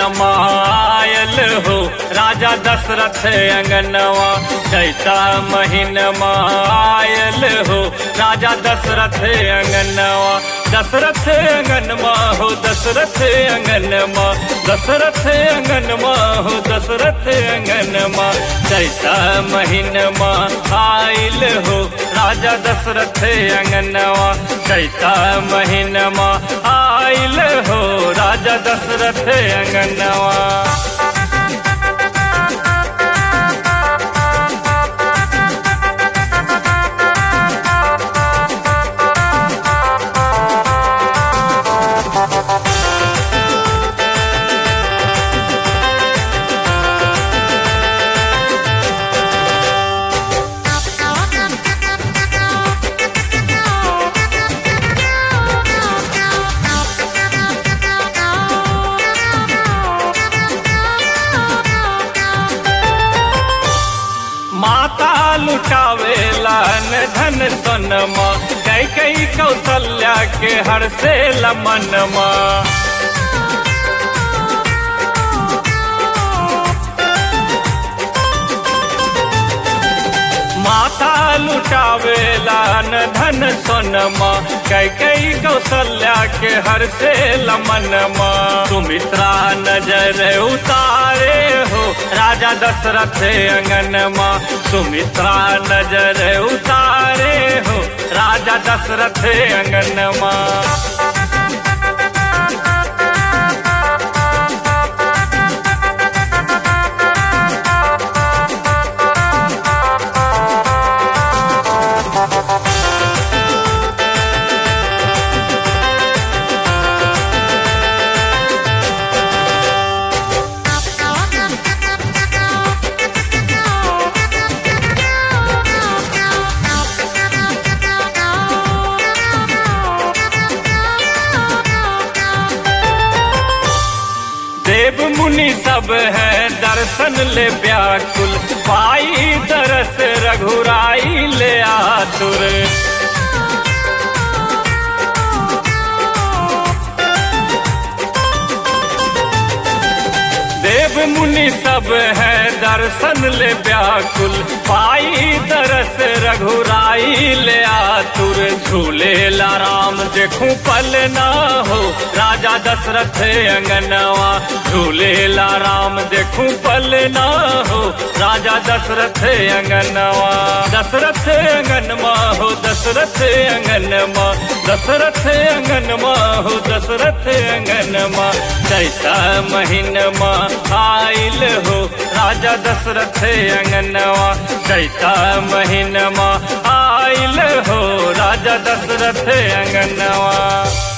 मायल हो राजा दशरथ अंगनवा चैता महीन मायल हो राजा दशरथ अंगनवा दशरथ अंगनमा हो दशरथ अंगनमा दशरथ अंगनमा हो दशरथ अंगनमा चैता महीनमा आयल हो राजा दशरथ अंगनवा चैता महीनमा आयल हो राजा दशरथ अंगनवा माता लुटावेला न धन सोनमा कई कई कौशल्या के हर से लमनमा माता लुटावेला न धन सोनमा कई कई कौशल्या के हर से लमनमा सुमित्रा नजर उतारे हो राजा दशरथ अंगनमा सुमित्रा नजर उतारे हो राजा दशरथ अंगनमा देव मुनि सब है दर्शन ले व्याकुल पाई दरस रघुराई ले आतुर देव मुनि सब है दर्शन ले व्याकुल पाई दरस रघुराई ले आतुर झूले ला राम देखूं पल ना हो राजा दशरथ अंगनवा झूले ला राम देखूं पल ना हो राजा दशरथ अंगनवा दशरथ अंगनमा हो दशरथ अंगनमा दशरथ अंगनमा हो दशरथ अंगनमा चैता महीनमा आइल हो राजा दशरथ अंगनवा चैता महीनमा आइल हो राजा दशरथ अंगनवा